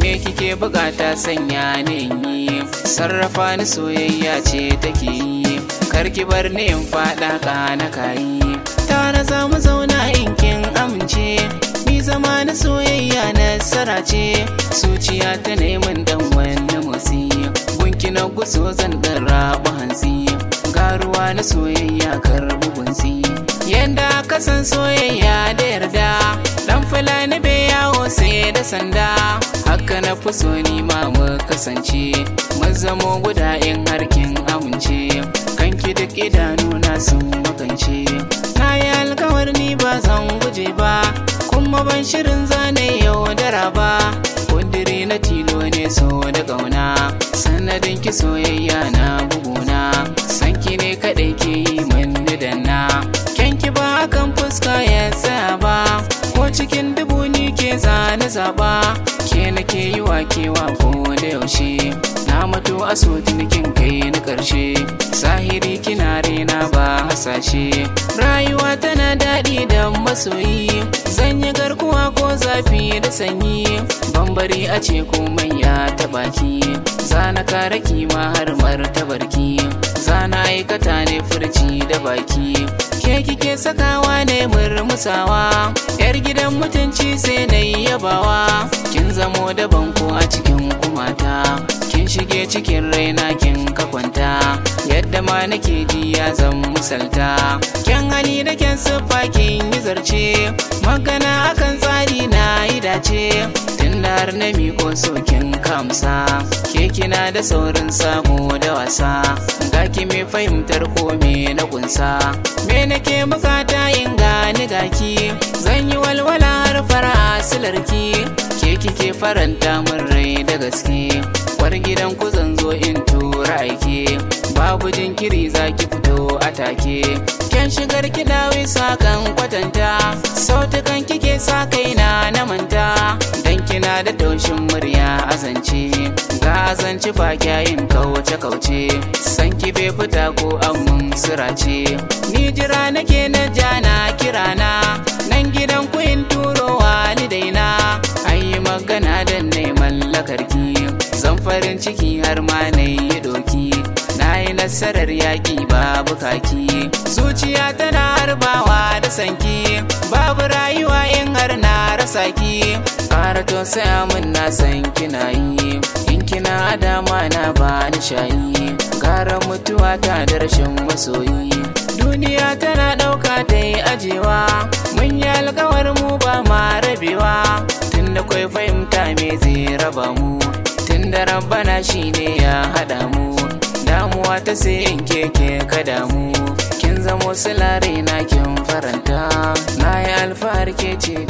kike bukata sanya ni in yi sarrafa ni soyayya ce take yi karki bar ni in fada kana kayi tare za mu zauna in kin amince mi zama na soyayya nasara ce zuciya ta neman dan wani motsi gunki na guso zan dan rabu hantsi garuwa na soyayya karbu gunsi yanda ka san soyayya da yarda dan fulani bai yawo sai da sanda haka na fi so ni ma mu kasance mun zamo guda in harkin amince kanki duk idanuna sun makance na yi alkawar ni ba zan guje ba kuma ban shirin zane yaudara ba kudiri na tilo ne so da ƙauna sanadin ki soyayya na buguna sanki ne kaɗai ke yi min danna kyanki ba kan fuska ya tsaya ba ko cikin dubu ni ke zane zaba ke nake yi wa kewa ko da yaushe na mato a kin kai na ƙarshe zahiri kina rena ba hasashe rayuwa tana daɗi da masoyi zan yi garkuwa ko zafi da sanyi bambari a ce komai ya taɓa ki zana kare kima har martabarki zana aikata ne furci da baki ke kike sakawa ne murmusawa yar gidan mutunci sai na yabawa kin zamo da banko a cikin kumata kin shige cikin raina kin ka kwanta yadda ma nake ji ya zan misalta kyan hali da kyan siffa kin yi zarce magana akan tsari na yi dace tun da har na miko sokin kamsa ke kina da saurin samu da wasa ga ki mai fahimtar ko me na kunsa me nake bukata in gani gaki zan yi walwala har fara silarki ke kike faranta min rai da gaske war gidan ku zan zo in tura aike babu jinkiri zaki fito a take kyan shigar ki dawi sakan kwatanta sautukan kike sa kaina na manta dan kina da taushin murya azance ga azanci ba kyayin kauce kauce san ki bai fita ko amun sirace ni jira nake na jana kirana nan gidan ku in turo walidaina ayi magana da neman lakarki zan farin ciki har ma na yi doki na yi nasarar yaƙi babu kaki zuciya tana harbawa da sanki babu rayuwa in har na rasa ki ƙara tausaya min na san kina yi in kina dama na ba ni shayi gara mutuwa ta da rashin masoyi duniya tana ɗauka ta yi ajewa mun yi alkawar mu ba ma rabewa tunda kwai fahimta me zai raba mu tunda rabbana shine ya haɗa mu damuwa ta sai in keke ka damu kin zamo silare na kin faranta na yi alfahar ke ce